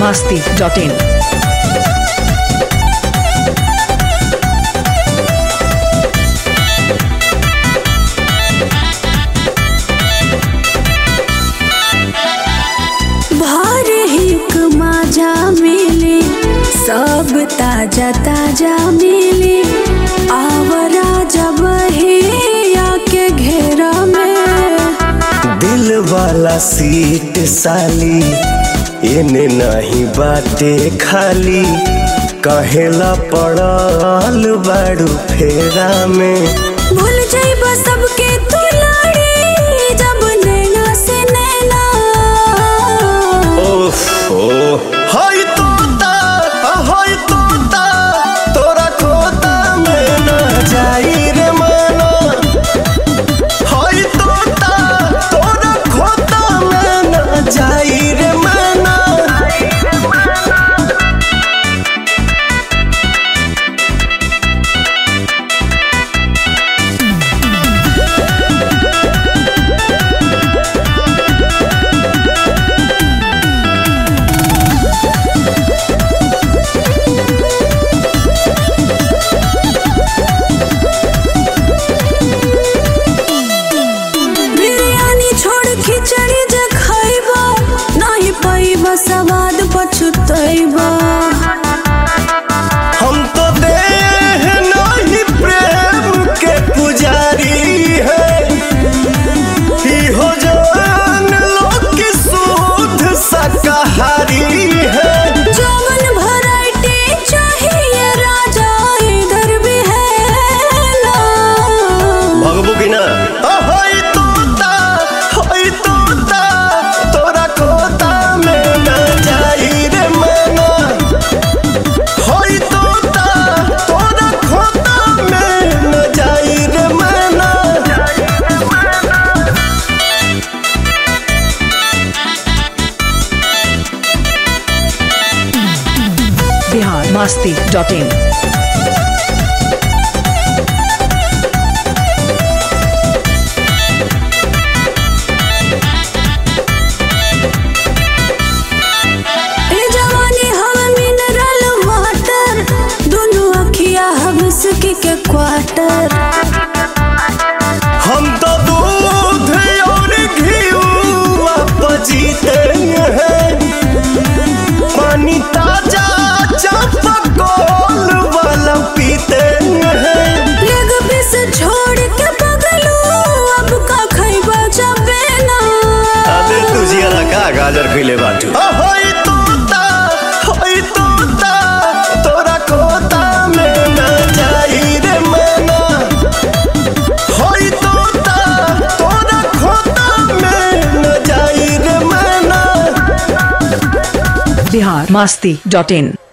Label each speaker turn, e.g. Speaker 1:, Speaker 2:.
Speaker 1: masti.in.
Speaker 2: भर हिक माझा मिले सब ताजा ताजा मिले आवरा जब हे आके घेरा में
Speaker 3: दिल वाला सीट साली एने नहीं बाटे खाली कहेला पड़ल बाड़ू फेरा में
Speaker 2: भूल जाइब सबके तू लाड़ी जब नैना से नैना
Speaker 3: ओह हाय तोता हाय तोता तोरा खोता में न जाई रे माना हाय तोता तोरा खोता में न जाई रे माना
Speaker 2: बिरयानी छोड़ खिचड़ी जे खैबा नहीं पैबा सवाद पछुतैबा
Speaker 3: हम तो देह नहीं प्रेम के पुजारी है ही हो जान लोग की शुद्ध शाकाहारी है
Speaker 2: जौन वैरायटी चाहिए राजा इधर भी है ना
Speaker 3: भगबू की ना होई तोता होई तोता तोरा खोता में न जाई रे मना होई तोता तोरा खोता में न जाई रे मना
Speaker 1: Bihar masti.in.
Speaker 2: ए जवानी हम मिनरल वाटर दोनों अखिया हबस के के क्वार्टर
Speaker 3: हम तो दूध और घीवा पजीते हैं पानी ताजा चापकोल वाला पीते हैं
Speaker 2: लेग पीस छोड़ के बगलू अब का खैबा जबे ना
Speaker 3: अबे तुझिया का गाजर खिले बाटू होई तोता होई तोता तोरा कोता में न जाई रे मना होई तोता तोरा खोता में न जाई रे मना
Speaker 1: Bihar masti.in.